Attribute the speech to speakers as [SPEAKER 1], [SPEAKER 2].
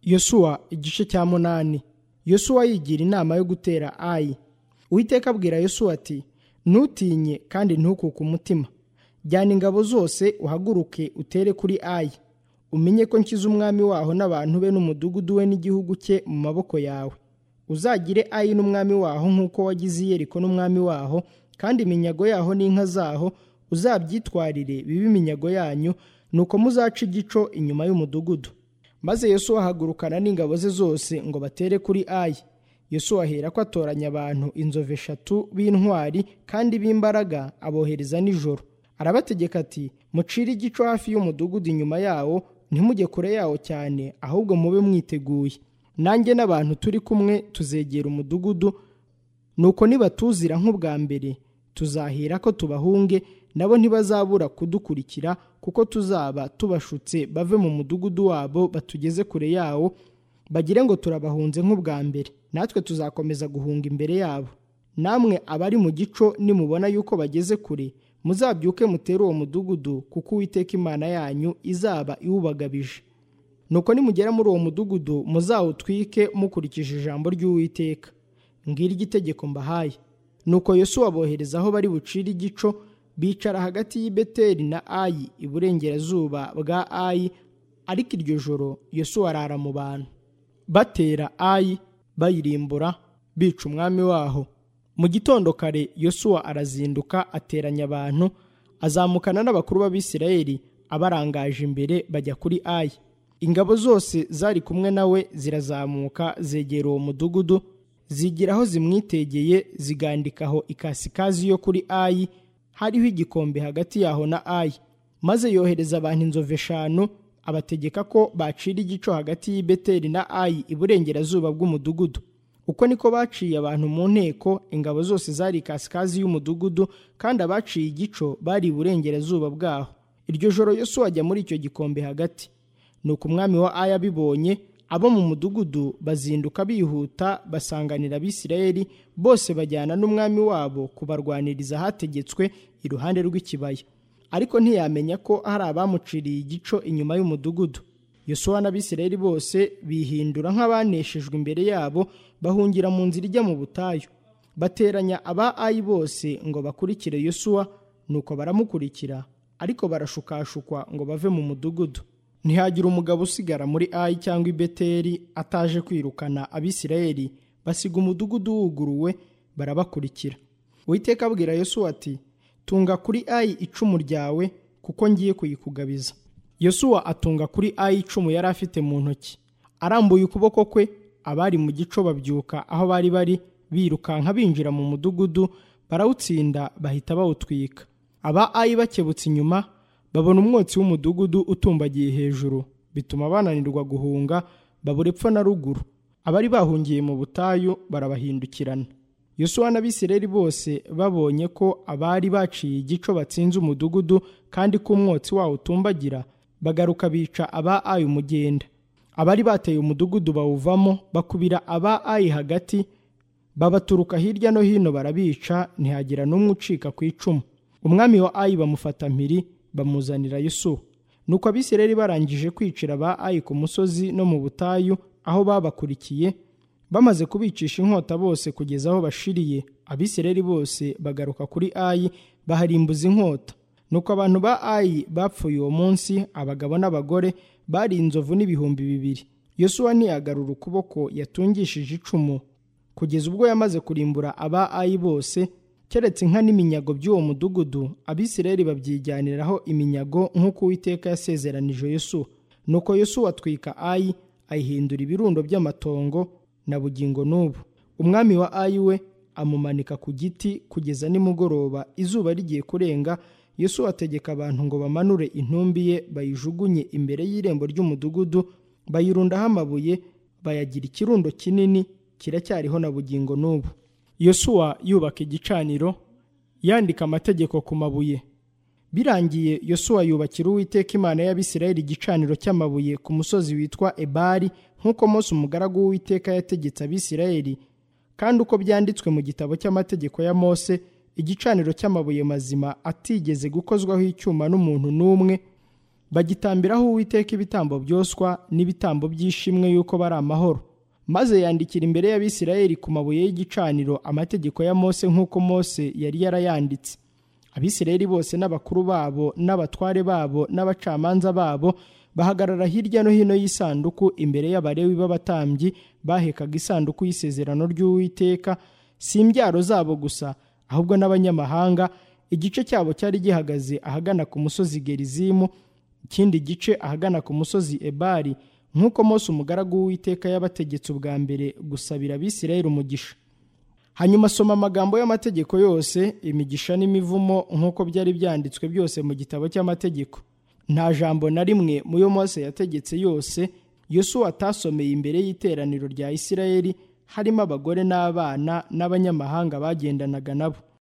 [SPEAKER 1] yosuwa igice cya munani yosuwa yigira inama yo gutera ayi uwiteka abwira yosuwa ati ntutinye kandi ntukuke umutima jyana ingabo zose uhaguruke utere kuri ayi umenye ko nshyize umwami waho n'abantu be n'umudugudu we n'igihugu cye mu maboko yawe uzagire ayi n'umwami waho nk'uko wagize iyeriko n'umwami waho kandi iminyago yaho n'inka zaho uzabyitwarire bibe iminyago yanyu nuko muzaca igico inyuma y'umudugudu maze yesu ahagurukana n'ingabo ze zose ngo batere kuri ayi yesu ahera ko atoranya abantu inzovu eshatu b'intwari kandi b'imbaraga abohereza nijoro arabategeka ati mucire igico hafi y'umudugudu inyuma yawo ntimujye kure yawo cyane ahubwo mube mwiteguye nanjye n'abantu turi kumwe tuzegera umudugudu nuko nibatuzira nk'ubwa mbere tuzahera ko tubahunge nabo ntibazabura kudukurikira kuko tuzaba tubashutse bave mu mudugudu wabo batugeze kure yawo bagire ngo turabahunze nk'ubwa mbere natwe tuzakomeza guhunga imbere yabo namwe abari mu gico nimubona yuko bageze kure muzabyuke mutere uwo mudugudu kuko uwiteka imana yanyu izaba iwubagabije nuko nimugera muri uwo mudugudu muzawutwike mukurikije ijambo ry'uwiteka ngiri igitegeko mbahaye nuko yosuwa abohereza aho bari bucire igico bicara hagati y'i beteli na ayi iburengerazuba bwa ayi ariko iryo joro yosuwa arara mu bantu batera ayi bayirimbura bica umwami waho mu gitondo kare yosuwa arazinduka ateranya abantu azamukana n'abakuru b'abisirayeli abarangaje imbere bajya kuri ayi ingabo zose zari kumwe nawe zirazamuka zegera uwo mudugudu zigira aho zimwitegeye zigandikaho ikasikazi yo kuri ayi hariho igikombe hagati yaho na ayi maze yohereza abantu inzovu eshanu abategeka ko bacira igico hagati y'i beteli na ayi iburengerazuba bw'umudugudu uko niko baciye abantu mu nteko ingabo zose zari ikasikazi y'umudugudu kandi abaciye igico bari iburengerazuba bwaho iryo joro yosuwa ajya muri icyo gikombe hagati nuko umwami wa aya abibonye abo mu mudugudu bazinduka bihuta basanganira abisirayeli bose bajyana n'umwami wabo kubarwaniriza hategetswe iruhande rw'ikibaya ariko ntiyamenya ko hari abamuciriye igico inyuma y'umudugudu yosuwa n'abisirayeli bose bihindura nk'abaneshejwe imbere yabo bahungira mu nzira ijya mu butayu bateranya aba ayi bose ngo bakurikire yosuwa nuko baramukurikira ariko barashukashukwa ngo bave mu mudugudu ntihagira umugabo usigara muri ayi cyangwa i beteli ataje kwirukana abisirayeli basiga umudugudu wuguruwe barabakurikira witeka abwira yosuwa ati tunga kuri ayi icumu ryawe kuko ngiye kuyikugabiza yosuwa atunga kuri ayi icumu yari afite mu ntoki arambuye ukuboko kwe abari mu gico babyuka aho bari bari birukanka binjira mu mudugudu barawutsinda bahita bawutwika aba ayi bakebutse inyuma babona umwotsi w'umudugudu utumbagiye hejuru bituma bananirwa guhunga babura epfo na ruguru abari bahungiye mu butayu barabahindukirana yosuwa n'abisirayeli bose babonye ko abari baciye igico batsinze umudugudu kandi ko umwotsi wawo utumbagira bagaruka bica aba ayi umugenda abari bateye umudugudu bawuvamo bakubira aba ayi hagati babaturuka hirya no hino barabica ntihagira n'umwe ucika ku icumu umwami wa ayi bamufata mpiri bamuzanira yusuwa nuko abisirayeli barangije kwicira aba ayi ku musozi no mu butayu aho babakurikiye bamaze kubicisha inkota bose kugeza aho bashiriye abisirayeli bose bagaruka kuri ayi baharimbuza inkota nuko abantu ba ayi bapfuye uwo munsi abagabo n'abagore bari inzovu n'ibihumbi bibiri yosuwa ntiyagarura ukuboko yatungishije icumu kugeza ubwo yamaze kurimbura aba ayi bose keretse inka n'iminyago by'uwo mudugudu abisirayeli babyijyaniraho iminyago nk'uko uwiteka yasezeranije yosuwa nuko yosuwa atwika ayi ayihindura ibirundo by'amatongo na bugingo n'ubu umwami wa ayi we amumanika ku giti kugeza nimugoroba izuba rigiye kurenga yesu ategeka abantu ngo bamanure intumbi ye bayijugunye imbere y'irembo ry'umudugudu bayirundaho amabuye bayagira ikirundo kinini kiracyariho na bugingo n'ubu yosuwa yubaka igicaniro yandika amategeko ku mabuye birangiye yosuwa yubakira uwiteka imana y'abisirayeli igicaniro cy'amabuye ku musozi witwa ebari nk'uko mose umugaragu w'uwiteka yategetse abisirayeli kandi uko byanditswe mu gitabo cy'amategeko ya mose igicaniro cy'amabuye mazima atigeze gukozwaho icyuma n'umuntu n'umwe bagitambiraho uwiteka ibitambo byoswa n'ibitambo by'ishimwe yuko bari amahoro maze yandikira imbere y'abisirayeli ku mabuye y'igicaniro amategeko ya mose nk'uko mose yari yarayanditse abisirayeli bose n'abakuru babo n'abatware babo n'abacamanza babo bahagarara hirya no hino y'isanduku imbere y'abarewi b'abatambyi bahekaga isanduku y'isezerano ry'uwiteka si imbyaro zabo gusa ahubwo n'abanyamahanga igice cyabo cyari gihagaze ahagana ku musozi gerizimu ikindi gice ahagana ku musozi ebari nk'uko Mose umugaragu w'uwiteka yabategetse ubwa mbere gusabira abisirayeli umugisha hanyuma asoma amagambo y'amategeko yose imigisha n'imivumo nk'uko byari byanditswe byose mu gitabo cy'amategeko nta jambo na rimwe mu yo Mose yategetse yose yosuwa atasomeye imbere y'iteraniro rya isirayeli harimo abagore n'abana n'abanyamahanga bagendanaga nabo